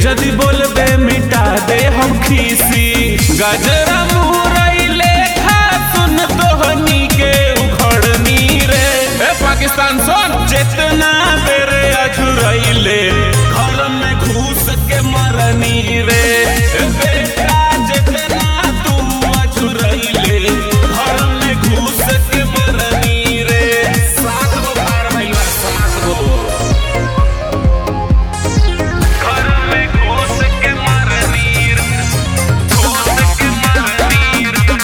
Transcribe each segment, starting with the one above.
जदि बोलबे मिटा दे हम खीसी गजरा मुरई लेखा सुन तोहनी के उखड़नी रे ए पाकिस्तान सुन जितना बेरे अझुरैले घर में घुस के मरनी रे ए बेटा जितना तू अझुरैले घर में घुस के मरनी रे सात गो बार भइलबा सात गो घर में घुस के मरनी रे घुस के मरनी रे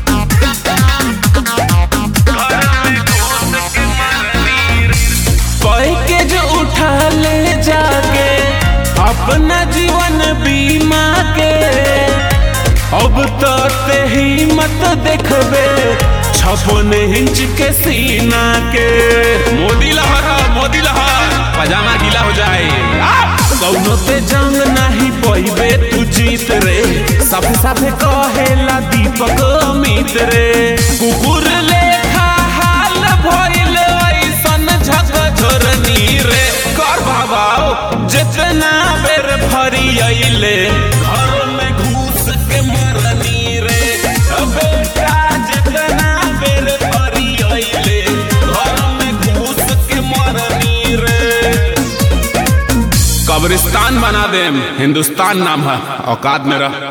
घर में घुस के मरनी रे कोई के जो उठा ले जाके अपना जीवन बीमा के अब तो ते हिम्मत देखबे छप्पन इंच के सीना के मोदी लहर मोदी लहर पजामा गीला हो जाए कौनो ते जंग नहीं पइबे तू जीत रे साफे साफे कहेला दीपक अमित रे कुकुर लेखा हाल भइल ऐसन झकझोरनी रे कर बाबाओ जितना बेर फरी अइले घर में घुस के मरनी रे बेटा जितना बेर फरी अइले घर में घुस के मरनी रे कब्रिस्तान बना देम हिंदुस्तान नाम है औकात में रह